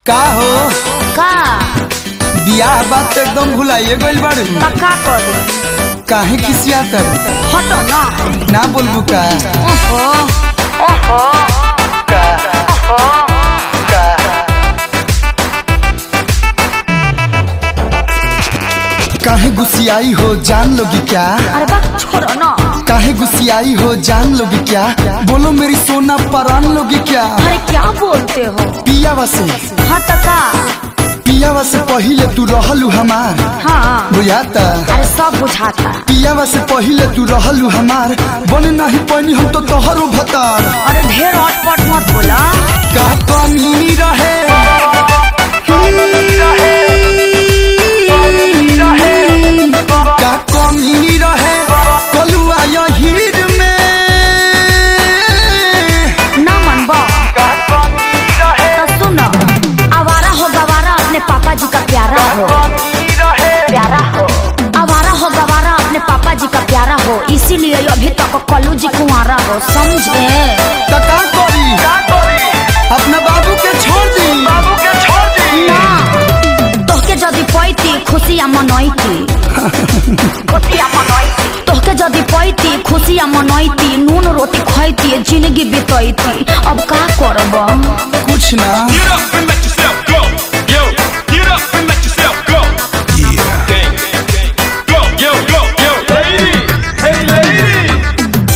का हो का बियाह बात तो एकदम भुलाइए गइल बाड़ू पक्का कर दे काहे खिसिया तर हटो ना ना बोलबू का ओहो ओहो काहे गुस्सियाई हो जान लोगी क्या अरे बा छोड़ो ना काहे गुस्सियाई हो जान लोगी क्या बोलो मेरी सोना परान लोगी क्या अरे क्या बोलते हो पियावा से हट का पियावा से पहिले तू रहलू हमार हाँ बुझाता अरे सब बुझाता पियावा से पहिले तू रहलू हमार बने नहीं पानी हम तो तोहरो भतार अरे ढेर अटपट मत बोला का कमी रहे का कमी रहे कलुआ यहीर में ना मन बा तो सुनो आवारा हो गवारा अपने पापा जी का प्यारा हो प्यारा हो आवारा हो गवारा अपने पापा जी का प्यारा हो इसीलिए अभी तक कलू जी कुंवारा हो समझे त का करी अपना बाबू के छोड़ दी ना तोहके जदि पैती खुशिया मनैती खुशिया मनैती तोहके जदि पैती खुशिया मनैती नून रोटी खैती जिंदगी बितैती अब का करब कुछ ना Get up and let yourself go. Yo, get up and let yourself go. Yeah. Gang, gang, gang. Go, yo, go, yo. Lady, hey lady.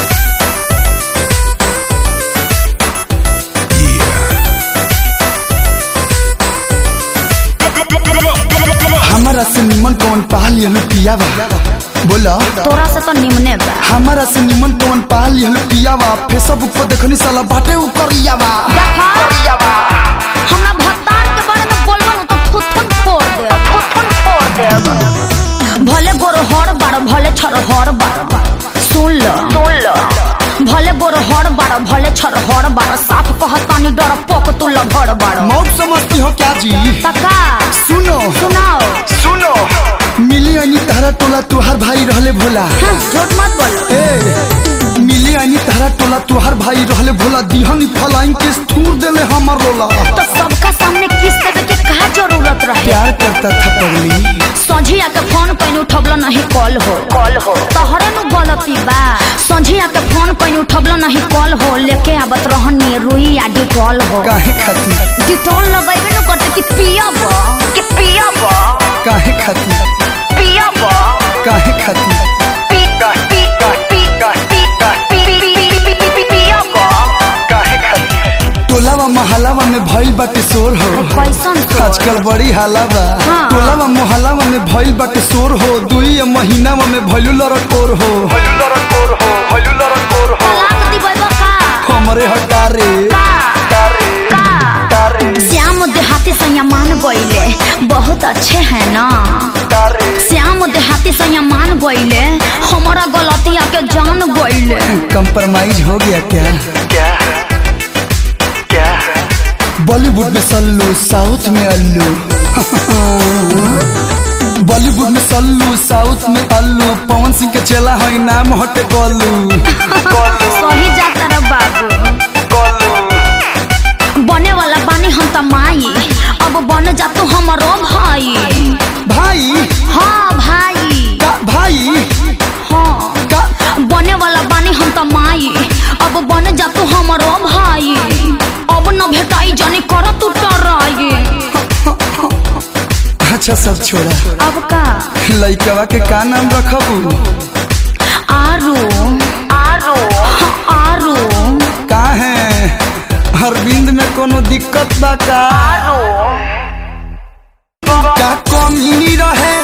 Yeah. Go, go, go, go, go, go, go, go. हमारा से निमन कौन पाल यलू पियावा बोला तोरा से तो निमने बा हमारा से निमन कौन पाल यलू पियावा फेसबुक पर देखनी साला बाटे ऊपर यावा देखा हमरा भत्तार के बारे में बोलबो न तो थुथुन फोड़ दे थुथुन फोड़ दे भले गोर हर बार भले छर हर बार सुन लो सुन लो भले गोर हर बार भले छर हर बार साफ कहतानी डर पोक तू लभर बार मौत समझती हो क्या जी तका सुनो सुनाओ सुनो मिली अनी तारा टोला तुहार भाई रहले भोला हाँ, झूठ मत बोलो ए मिली अनी तारा टोला तुहार भाई रहले भोला दिहनी फलाइन के थूर देले हमर रोला तो सबका सामने किस देवे के कहा जरूरत रहे प्यार करता था पगली संझिया के फोन कहीं उठबलो नहीं कॉल हो कॉल हो तोहरे नु गलती बा संझिया के फोन कहीं उठबलो नहीं कॉल हो लेके आवत रहनी रुई या डिटॉल हो काहे खाती डिटॉल लगैबे नु करते कि पियब कि पियब काहे खाती पियब काहे खाती पी पी पी पी पियब काहे खाती टोलावा महलावा में भइल बाटे शोर हो कैसन तो आजकल बड़ी हालावा हाँ। टोलावा मोहल्लावा में भइल बाटे शोर हो दुई महीनावा में भइलू लड़कोर हो तलाक दिबैबा का हमरे हटारे श्याम देहाती सैया मान गईले बहुत अच्छे हैं ना श्याम देहाती सैया मान गईले हमारा गलतिया के जान गईले कंप्रोमाइज हो गया क्या बॉलीवुड में सल्लू साउथ में अल्लू बॉलीवुड में सल्लू साउथ में अल्लू पवन सिंह के चेला है नाम हटे गोलू सही जाता रे बाबू बने वाला बानी हम त माई अब बन जा तू हमारो भाई भाई हाँ भाई का भाई हाँ का बने वाला बानी हम त माई अब बन जा तू हमारो भाई अब न भेटाई जानी कर तू टराई अच्छा सब छोड़ा अब का लइकवा के का नाम रखबू आरू आरू आरू का है अरविंद में कोनो दिक्कत बा का का कमी रहे